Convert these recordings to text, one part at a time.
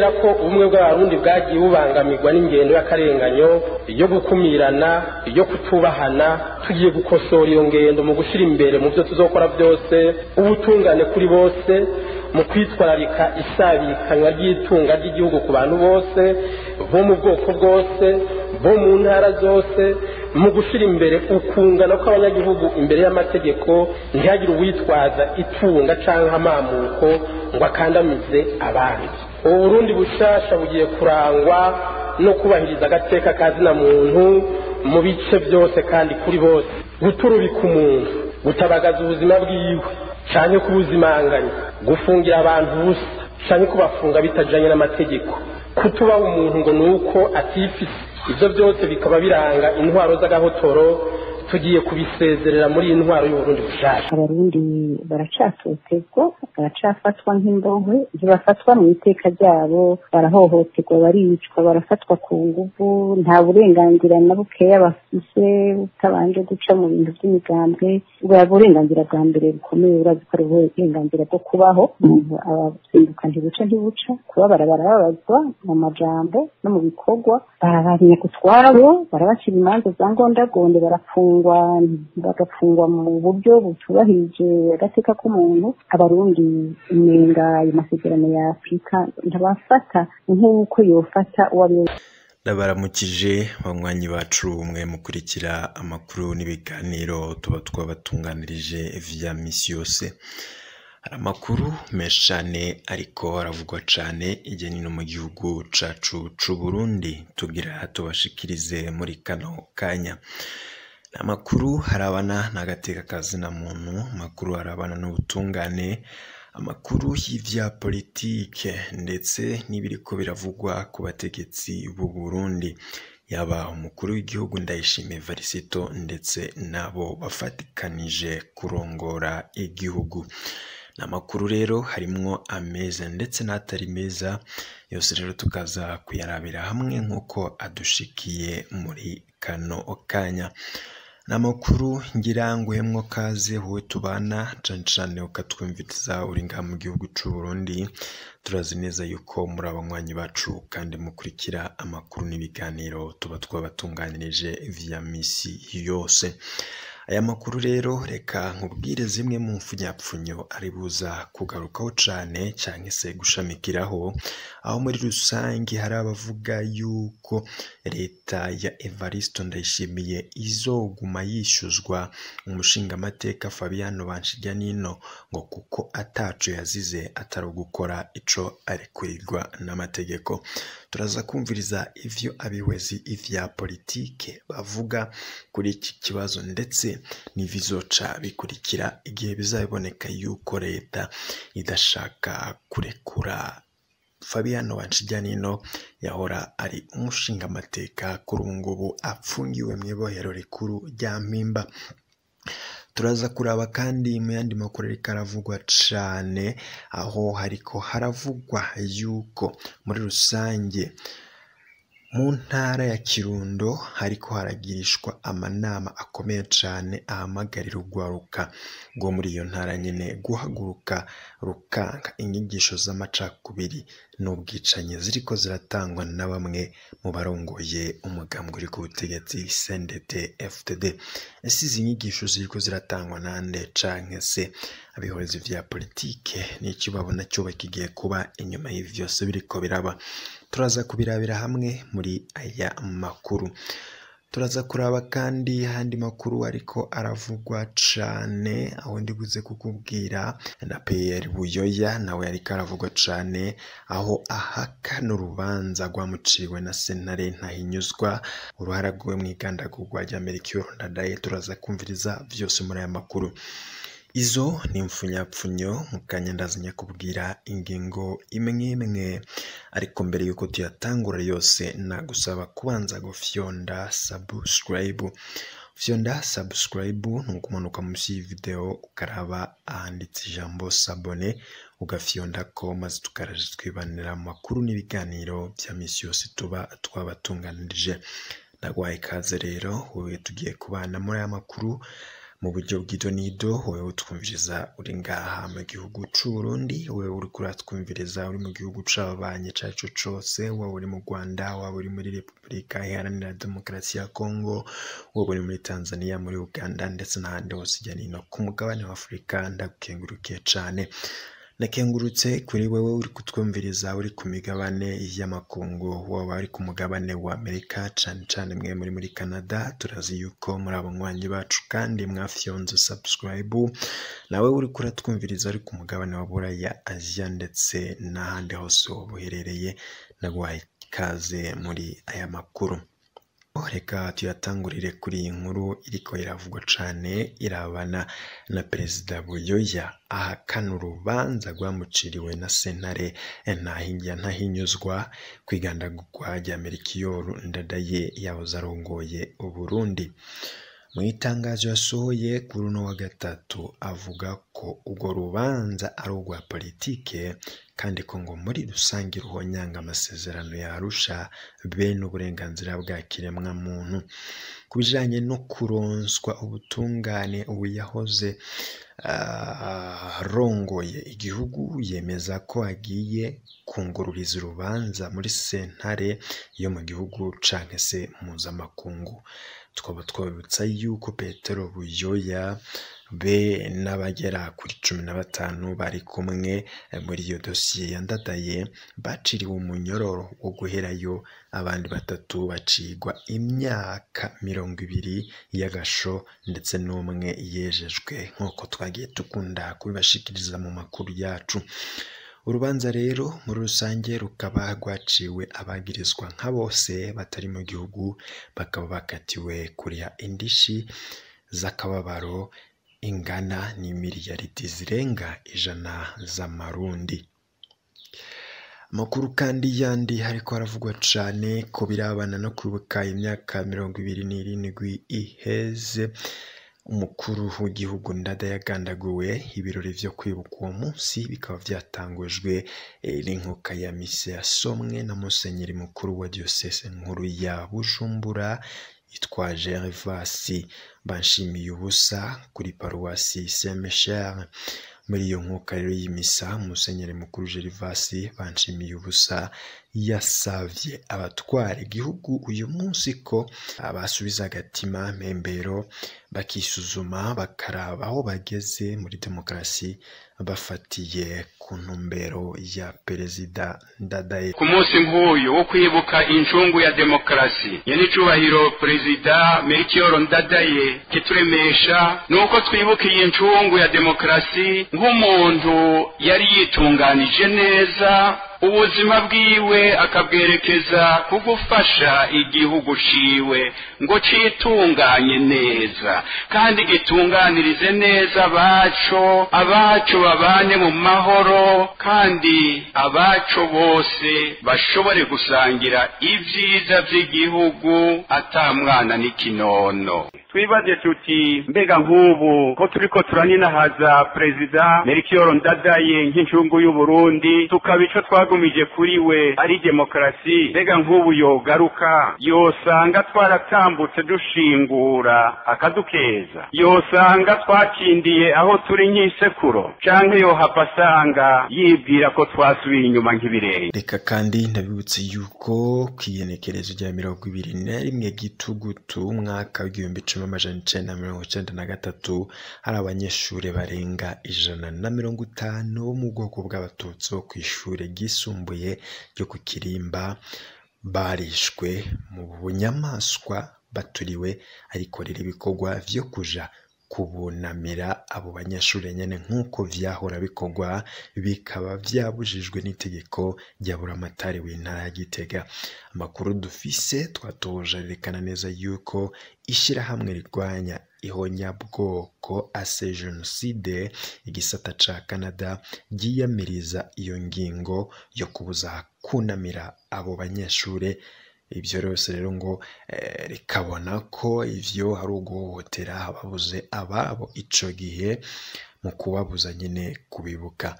kubera ko ubumwe bw'abarundi bwagiye bubangamirwa n'ingendo y'akarenganyo yo gukumirana yo kutubahana tugiye gukosora iyo ngendo mu gushyira imbere mu byo tuzokora byose ubutungane kuri bose mu kwitwararika isabikanywa ry'itunga ry'igihugu ku bantu bose bo mu bwoko bwose bo mu ntara zose mu gushyira imbere ukungana kw'abanyagihugu imbere y'amategeko ntihagire uwitwaza itunga cyangwa amamuko ngo akandamize abandi ubu burundi bushasha bugiye kurangwa no kubahiriza agateka ka zina muntu mu bice byose kandi kuri bose guturubika umuntu gutabagaza ubuzima bwiwe cyane kubuzimanganya gufungira abantu ubusa cyane kubafunga bitajyanye n'amategeko kutubaha umuntu ngo ni uko atifise ibyo byose bikaba biranga intwaro z'agahotoro tugiye kubisezerera muri iyi ntwaro y'uburundi bushasha abarundi baracatotezwa baracafatwa nk'imbohe ntibafatwa mu iteka ryabo barahohoterwa baricwa barafatwa ku nguvu nta burenganzira na bukeya bafise utabanje guca mu bintu by'imigambwe bwa burenganzira bwa mbere bukomeye urazi ko ari uburenganzira bwo kubaho umuntu abazinduka ntibuca ntibuca kubabara barababazwa mu majambo no mu bikorwa barabanya kutwabo barabacira imanza za ngondagonde barafungwa bagafungwa mu buryo butubahirije agateka k'umuntu abarundi imenga ayo masezerano ya afurika ntabafata nk'uko yofata uwo ari we ndabaramukije banywanyi bacu mwe mukurikira amakuru n'ibiganiro tuba twabatunganirije vya misi yose hari amakuru menshi cyane ariko aravugwa cyane ijya no mu gihugu cacu c'u Burundi tugira tubashikirize muri kano kanya ni amakuru harabana n'agateka kazina muntu amakuru harabana n'ubutungane amakuru y'ivya politike ndetse n'ibiriko biravugwa ku bategetsi b'u Burundi yaba umukuru w'igihugu ndayishimiye Varisito ndetse nabo bafatikanije kurongora igihugu ni amakuru rero harimwo ameza ndetse n'atari meza yose rero tukaza kuyarabira hamwe nk'uko adushikiye muri kano kanya ni amakuru ngira nguhemwo kaze wowe tubana cane cane ukatwumviriza uri ngaha mu gihugu c'u Burundi turazi neza yuko muri abanywanyi bacu kandi mukurikira amakuru n'ibiganiro tuba twabatunganirije vya misi yose aya makuru rero reka nkubwire zimwe mu mfunyapfunyo ari buza kugarukaho cane canke se gushamikiraho aho muri rusange hari abavuga yuko leta ya Evaristo Ndayishimiye izoguma yishuzwa umushingamateka Fabiano Banshiryanino ngo kuko ataco yazize atari ugukora ico arekurirwa n'amategeko turaza kumviriza ivyo abihwezi ivya politike bavuga kuri iki kibazo ndetse n'ibizoca bikurikira igihe bizaboneka yuko leta idashaka kurekura Fabiano Banshiryanino yahora ari umushingamateka kuri ubu ngubu apfungiwe mu ibohero rikuru rya Mpimba turaza kuraba kandi mu yandi makuru ariko aravugwa cane aho hariko haravugwa yuko muri rusange mu ntara ya Kirundo hariko haragirishwa amanama akomeye cane ahamagarira urwaruka rwo muri iyo ntara nyene guhaguruka rukanga inyigisho z'amacakubiri n'ubwicanyi ziriko ziratangwa na bamwe mu barongoye umugambwe uri ku butegetsi CNDD FDD ese izi nyigisho ziriko ziratangwa nande canke se abihorezi vya politike n'iki babona cyoba kigiye kuba inyuma y'ivi vyose biriko biraba turaza kubirabira hamwe muri aya makuru turaza kuraba kandi ahandi makuru ariko aravugwa cane aho ndiguze kukubwira na PR Buyoya nawe ariko aravugwa cane aho ahakana urubanza rwamuciwe na sentare ntahinyuzwa uruhara rwiwe mu igandagurwa rya Melchior Ndadaye turaza kumviriza vyose muri aya makuru izo ni impfunyapfunyo mu kanya ndazinya kubwira ingingo imwe imwe ariko mbere yuko tuyatangura yose nagusaba kubanza gufyonda subscribe fyonda subscribe ni ukumanuka munsi y'ivideo ukaraba ahanditse ijambo sabone ugafyonda ko maze tukaraje twibanira amakuru n'ibiganiro bya misi yose tuba twabatunganirije ndagwaye ikaze rero wowe tugiye kubana muri aya makuru mu buryo bw'idonido wowe utwumviriza uri ngaha mu gihugu c'uburundi wowe uriko uratwumviriza uri mu gihugu c'ababanyi ico arico cose waba uri mu rwanda waba uri muri repubulika iharanira demokarasi ya kongo waba uri muri tanzania muri uganda ndetse n'ahandi hose hirya no hino ku mugabane wa afurika ndagukengurukiye cane nakengurutse kuri wewe uri kutwumviriza uri ku migabane y'amakungu waba ari ku mugabane wa amerika cane cane mwe muri muri canada turazi yuko muri abanywanyi bacu kandi mwafyonze subscribe nawe uri kuratwumviriza uri ku mugabane wa buraya aziya ndetse n'ahandi hose waba uherereye naguhaye ikaze muri aya makuru reka tuyatangurire kuri iyi nkuru iriko iravugwa cane irabana na perezida buyoya ahakana urubanza rwamuciriwe na sentare ntahingiya ntahinyuzwa kwigandagurwa rya merikiyoru ndadaye yahoze arongoye uburundi mu itangazo yasohoye kuri uno wa gatatu avuga ko urwo rubanza ari urwa politike kandi ko ngo muri rusange ruhonyanga amasezerano yarusha bene uburenganzira bwa kiremwa muntu ku bijanye no kuronswa ubutungane ubu yahoze arongoye igihugu yemeza ko agiye kungururiza urubanza muri sentare yo mu gihugu canke se mpuzamakungu twaba twabibutsa yuko petero buyoya be n'abagera kuri cumi na batanu bari kumwe muri iyo dosiye yandadaye baciriwe umunyororo wo guherayo abandi batatu bacigwa imyaka mirongo ibiri y'agasho ndetse n'umwe yejejwe nk'uko twagiye dukunda kubibashikiriza mu makuru yacu urubanza rero muri rusange rukaba rwaciwe abagirizwa nka bose batari mu gihugu bakaba bakatiwe kuriha indishi z'akababaro ingana n'imiliyaridi zirenga ijana z'amarundi amakuru kandi yandi hariko haravugwa cane ko birabana no kwibuka imyaka mirongo ibiri n'irindwi iheze umukuru w'igihugu ndada yagandaguwe ibirori vyo kwibuka uwo munsi bikaba vyatangujwe n'inkuka ya mise yasomwe na musenyeri mukuru wa diocese nkuru ya bujumbura yitwa gervasi banshimiye ubusa kuri paruwasi saint michel muri iyo nkuka rero y'imisa musenyeri mukuru gervasi banshimiye ubusa yasavye abatwara igihugu uyu munsi ko basubiza agatima mpembero bakisuzuma bakaraba aho bageze muri demokarasi bafatiye ku ntumbero ya perezida ndadaye ku munsi nk'uyu wo kwibuka incungu ya demokarasi nyenicubahiro perezida melchior ndadaye kituremesha ni uko twibuka iyi ncungu ya demokarasi nk'umuntu yari yitunganije neza ubuzima bwiwe akabwerekeza ku gufasha igihugu ciwe ngo citunganye neza kandi gitunganirize neza abaco abaco babane mu mahoro kandi abaco bose bashobore gusangira ibyiza by'igihugu ata mwana n'ikinono twibaze tuti mbega nk'ubu ko turiko turaninahaza perezida melchior ndadaye nk'incungu y'uburundi tukaba ico twagumije kuri we ari demokarasi mbega nk'ubu yogaruka yosanga twaratambutse dushingura akadukeza yosanga twakindiye aho turi nk'isekuro canke yohava asanga yibwira ko twasubiye inyuma nk'ibirenge reka kandi ndabibutse yuko kw'igenekerezo rya mirongo ibiri na rimwe gitugutu umwaka w'igihumbi cumi amajana icenda na mirongo icenda na gatatu hari abanyeshuri barenga ijana na mirongo itanu bo mu bwoko bw'abatutsi bo kw'ishure ryisumbuye ryo ku kirimba barishwe mu bunyamaswa baturiwe ariko rero ibikorwa vyo kuja kubunamira abo banyeshuri nyene nk'uko vyahora bikorwa bikaba vyabujijwe n'itegeko rya buramatari w'intara ya Gitega amakuru dufise twatoje yerekana neza yuko ishirahamwe rirwanya ihonyabwoko ase jenoside igisata ca Canada ryiyamiriza iyo ngingo yo kubuza kunamira abo banyeshure ibyo rwose rero ngo rikabona ko ivyo hari uguhohotera ababuze ababo ico gihe mu kubabuza nyine kubibuka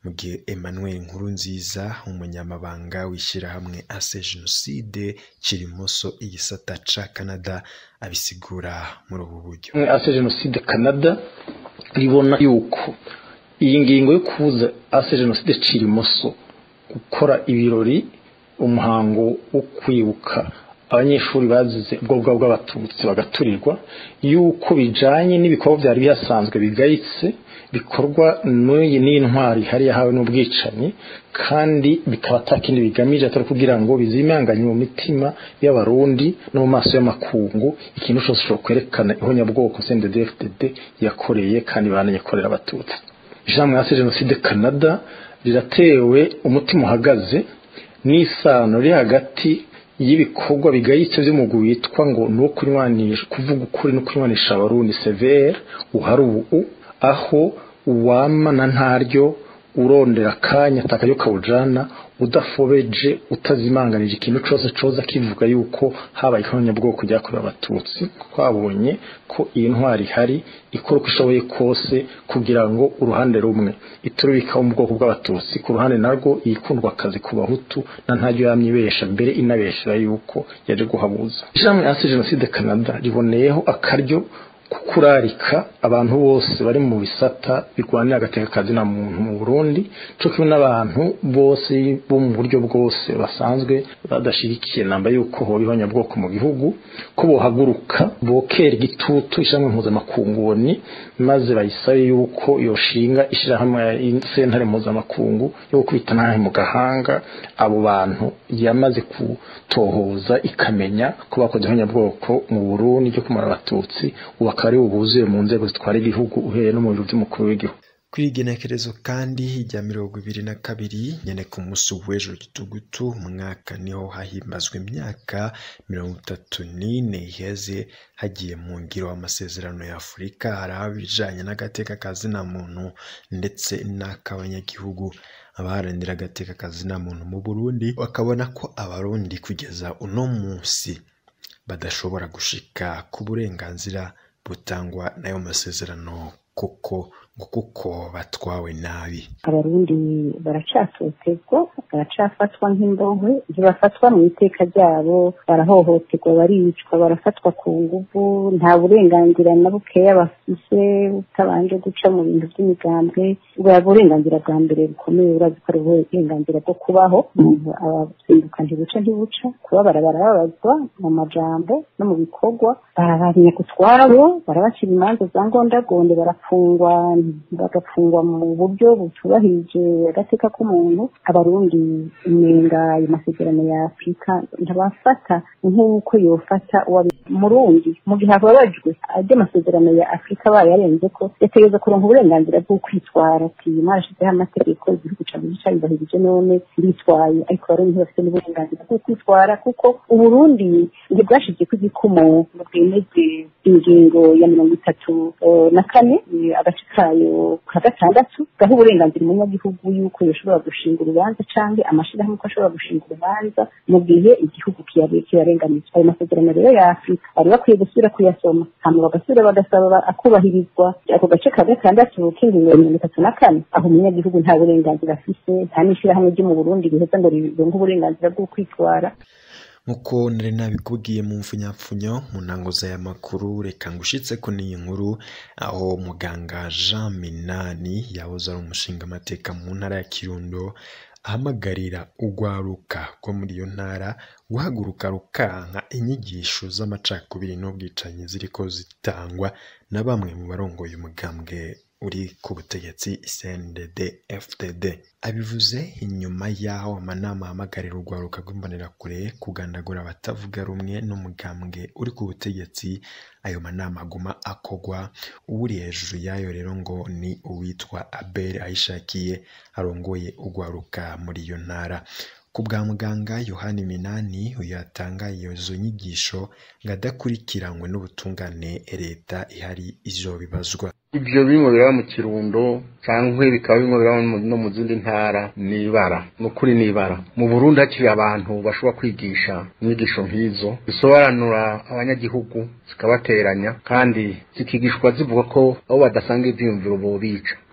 mu gihe Emmanuel Nkurunziza umunyamabanga w'ishyirahamwe ase jenoside kirimoso igisata ca Canada abisigura muri ubu buryo ase jenoside Canada ribona yuko iyi ngingo yo kubuza ase jenoside kirimoso gukora ibirori umuhango wo kwibuka abanyeshuri bazize ubwoko bw'abatutsi bagaturirwa yuko bijanye n'ibikorwa byari bihasanzwe bigayitse bikorwa n'uyi n'intwari hari yahawe n'ubwicanyi kandi bikaba atakindi bigamije atari kugira ngo bizimanganye mu mitima y'abarundi no mu maso y'amakungu ikintu cyose cyo kwerekana ihonyabwoko CNDD-FDD yakoreye kandi bananyekorera abatutsi ijambo ya jenoside Canada riratewe umutima uhagaze n'isano riri hagati y'ibikorwa bigayitse by'umugwi witwa ngo ni uwo kunywanisha kuvuga ukuri no kunywanisha abarundi severe uhari ubu aho uwama na ntaryo urondera akanya atakayo kawujana udafobeje utazimanganije ikintu cyose coza kivuga yuko habaye ihonyabwoko ryakorewe abatutsi twabonye ko iyi ntwari ihari ikora uko ishoboye kose kugira ngo uruhande rumwe iturubika mu bwoko bw'abatutsi ku ruhande narwo yikundwa akazi ku bahutu na ntaryo yamye ibesha mbere inabeshera yuko yaje guhabuza ijambo ya jenoside Canada riboneyeho akaryo kukurarika abantu bose bari mu bisata birwanira agateka kazi na muntu mu Burundi cyo kimwe n'abantu bose bo mu buryo bwose basanzwe badashigikiye namba yuko hoba ihonyabwoko mu gihugu ko bohaguruka bokera igitutu ishamwe mpuzamakunguni maze bayisabe yuko yoshinga ishyirahamwe sentare mpuzamakungu yo gukubita ntahe mu gahanga abo bantu yamaze kutohoza ikamenya ko bakoze ihonyabwoko mu Burundi ryo kumara abatutsi ubu akaba ari buzuye mu nzego zitwara igihugu uhereye no mu biro by'umukuru w'igihugu kuri iyi genekerezo kandi rya mirongo ibiri na kabiri nyene ku munsi w'ejo gitugutu umwaka niho hahimbazwa imyaka mirongo itatu n'ine iheze hagiye mu ngiro amasezerano ya afurika hari abijanye n'agateka ka zina muntu ndetse n'ak'abanyagihugu abaharanira agateka ka zina muntu mu burundi bakabona ko abarundi kugeza uno munsi badashobora gushika ku burenganzira butangwa n'ayo masezerano kuko ngo kuko batwawe nabi abarundi baracatotezwa baracafatwa nk'imbohe ntibafatwa mu iteka ryabo barahohoterwa baricwa barafatwa ku nguvu nta burenganzira na bukeya bafise utabanje guca mu bintu by'imigambwe bwa burenganzira bwa mbere bukomeye urazi ko ari uburenganzira bwo kubaho umuntu abazinduka ntibuca ntibuca kubabara barababazwa mu majambo no mu bikorwa barabariye ku twabo barabacira imanza za ngondagonde barafungwa bagafungwa mu buryo butubahirije agateka k'umuntu abarundi imenga ayo masezerano ya afurika ntabafata nk'uko yofata murundi mu gihe ababajwe ajya amasezerano ya afurika bayarenze ko yategereza kuronka uburenganzira bwo kwitwara ati mwarashizeho amategeko igihugu cyawe cyabibahirije none nditwaye ariko abarundi ntibafite n'uburenganzira bwo kwitwara kuko uburundi ntibwashize ko igikumo ngo bwemeze ingingo ya mirongo itatu na kane agace kayo ka gatandatu gaha uburenganzira umunyagihugu yuko yashobora gushinga urubanza cyangwa amashyirahamwe ko ashobora gushinga urubanza mu gihe igihugu kiyarenganije ayo masezerano rero ya afurika bari bakwiye gusubira kuyasoma hanyuma bagasubira bagasaba akubahirizwa ako gace ka gatandatu k'ingingo ya mirongo itatu na kane aho umunyagihugu nta burenganzira afise nta n'ishyirahamwe ryo mu burundi riheza ngo rironke uburenganzira bwo kwitwara nk'uko nari nabikubwiye mu mfunyapfunyo mu ntango z'aya makuru reka ngushitse ko n'iyi nkuru aho muganga jean minani yahoze ari umushinga amateka mu ntara ya kirundo ahamagarira urwaruka rwo muri iyo ntara guhaguruka rukanka inyigisho z'amacakubiri n'ubwicanyi ziriko zitangwa na bamwe mu barongoye umugambwe uri ku butegetsi CNDD FDD abivuze inyuma y'aho amanama ahamagarira urwaruka rw'imbonerakure kugandagura abatavuga rumwe n'umugambwe uri ku butegetsi ayo manama aguma akogwa uri hejuru yayo rero ngo ni uwitwa Abel Ayishakiye arongoye urwaruka muri iyo ntara ku bwa muganga yohani minani uyu yatanga izo nyigisho ngo adakurikiranywe n'ubutungane leta ihari izo bibazwa ibyo bimwe biraba mu kirundo cyangwa bikaba bimwe biraba no mu zindi ntara ni ibara ni ukuri ni ibara mu burundi hakiri abantu bashobora kwigisha inyigisho nk'izo zisobanura abanyagihugu zikabateranya kandi zikigishwa zivuga ko abo badasanga ibyiyumviro bo bica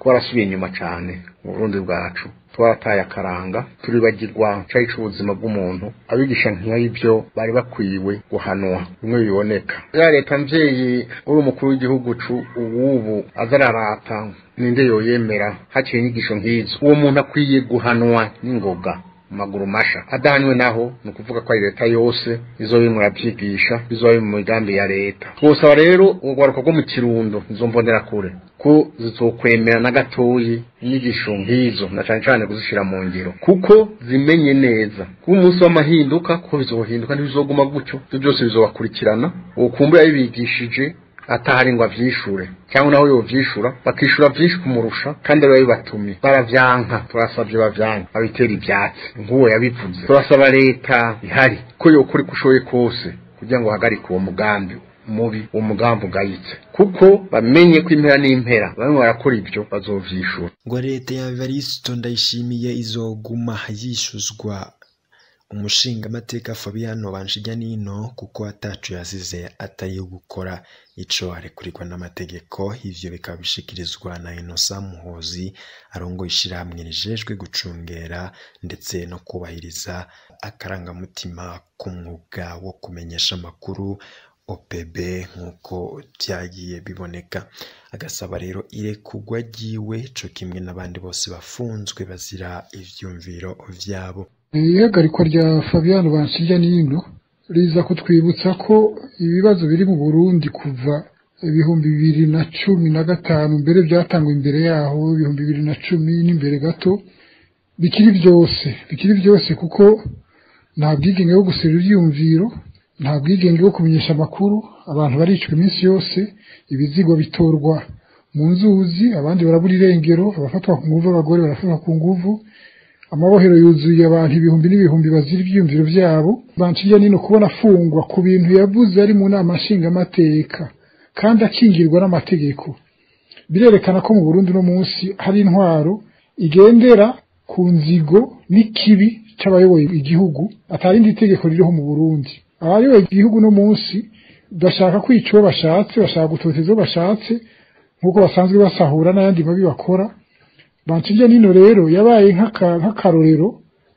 twarasubiye inyuma cyane mu burundi bwacu twarataye akaranga turibagirwa cari c'ubuzima bw'umuntu abigisha nk'ibyo bari bakwiwe guhanwa bimwe biboneka ya leta mvyeyi uri umukuru w'igihugu uwubu aza ararata ninde yoyemera haciye inyigisho nk'izo uwo muntu akwiye guhanwa n'ingoga maguru masha adahanywe naho ni ukuvuga ko ari leta yose izo bimwe murabyigisha izo biri mu migambi ya leta twosaba rero urwaruka rwo mu kirundo izo mbonera kure ko zizokwemera na gatoyi inyigisho nk'izo na cyane cyane kuzishyira mu ngiro kuko zimenye neza kuba umunsi w'amahinduka ko bizohinduka ntibizoguma gutyo ibyo byose bizobakurikirana uwo kumbura yabigishije atahari ngo avyishure cyangwa naho yovyishura bakishura vyinshi kumurusha kandi ari babibatumye baravyanka turasabye bavyanka babitera ivyatsi nk'uwo yabivuze turasaba leta ihari ko yokora uko ushoboye kose kugira ngo hagarike uwo mugambi mubi uwo mugambi ugayitse kuko bamenye ko impera n'impera bamwe barakora ibyo bazovyishura ngo leta ya Evaristo ndayishimiye izoguma yishuzwa umushingamateka Fabiano Banshijyanino kuko atacu yasize atari gukora ico arekurirwa n'amategeko ivyo bikaba bishikirizwa na Innocent Muhozi arongoye ishirahamwe rijejwe gucungera ndetse no kubahiriza akarangamutima k'umwuga wo kumenyesha amakuru OPB nk'uko byagiye biboneka agasaba rero irekurwa ryiwe co kimwe n'abandi bose bafunzwe bazira ivyumviro vyabo ihagarikwa rya Fabiano Banshijya n'ino riza kutwibutsa ko ibibazo biri mu Burundi kuva ibihumbi bibiri na cumi na gatanu mbere byatangwa imbere yaho ibihumbi bibiri na cumi n'imbere gato bikiri byose bikiri byose kuko nta bwigenge bwo gusera ibyiyumviro nta bwigenge bwo kumenyesha amakuru abantu baricwa iminsi yose ibizigo bitorwa mu nzuzi abandi barabura irengero abafatwa ku nguvu abagore barafatwa ku nguvu amabohero yuzuye abantu ibihumbi n'ibihumbi bazira ibyiyumviro byabo banciye nino kubona afungwa ku bintu yavuze ari mu nama nshingamateka kandi akingirwa n'amategeko birerekana ko mu Burundi no munsi hari intwaro igendera ku nzigo n'ikibi cy'abayoboye igihugu atarindi itegeko ririho mu Burundi abayoboye igihugu no munsi bashaka kwica uwo bashatse bashaka gutoteza uwo bashatse nk'uko basanzwe basahura n'ayandi mabi bakora Banshije nino rero yabaye nk'akarorero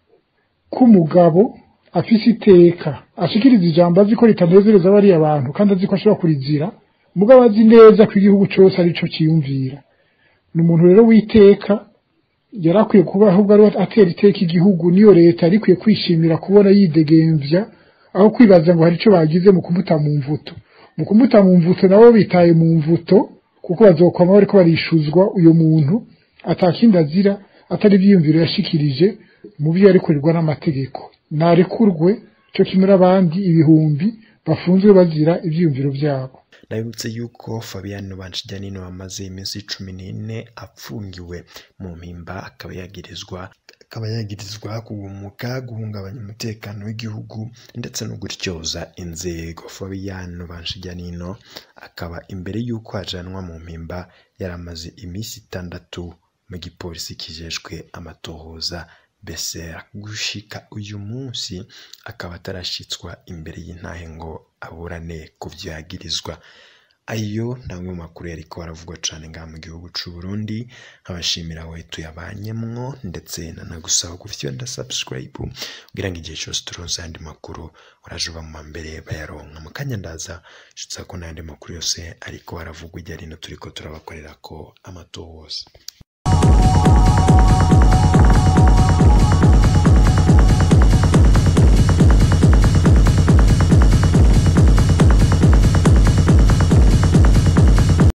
k'umugabo afise iteka ashikiriza ijambo azi ko ritanezereza bariya abantu kandi azi ko ashobora kurizira mugabo azi neza ko igihugu cyose arico ciyumvira ni umuntu rero w'iteka yari akwiye kuba ahubwo ari atera iteka igihugu niyo leta yari ikwiye kwishimira kubona yidegemvya aho kwibaza ngo hari ico bagize mu kumuta mu mvuto mu kumuta mu mvuto nabo bitaye mu mvuto kuko bazokwama bariko barishuzwa uyo muntu atakindi azira atari ibyiyumviro yashikirije mu byo yarekurirwa n'amategeko narekurwe cyo kimwe n'abandi ibihumbi bafunzwe bazira ibyiyumviro byabo ndabibutse yuko Fabiano Banshijyanino amaze iminsi cumi n'ine apfungiwe mu mpimba akaba yagirizwa akaba yagirizwa kugumuka guhungabanya umutekano w'igihugu ndetse no gutyoza inzego Fabiano Banshijyanino akaba imbere y'uko ajanwa mu mpimba yaramaze iminsi itandatu mu gipolisi kijejwe amatohoza besera gushika uyu munsi akaba atarashitswa imbere y'intahe ngo aburane ku byo yagirizwa ayo namwe mu makuru yariko aravugwa cane ngaha mu gihugu c'u Burundi nkabashimira we tuyabanyemwo ndetse nanagusaba gufyonda subscribe kugira ngo igihe cyose turonse ayandi makuru uraje uba mu mbere bayaronka mu kanya ndaza shitsa ko n'ayandi makuru yose ariko aravugwa ijya rino turiko turabakorera ko amatohoza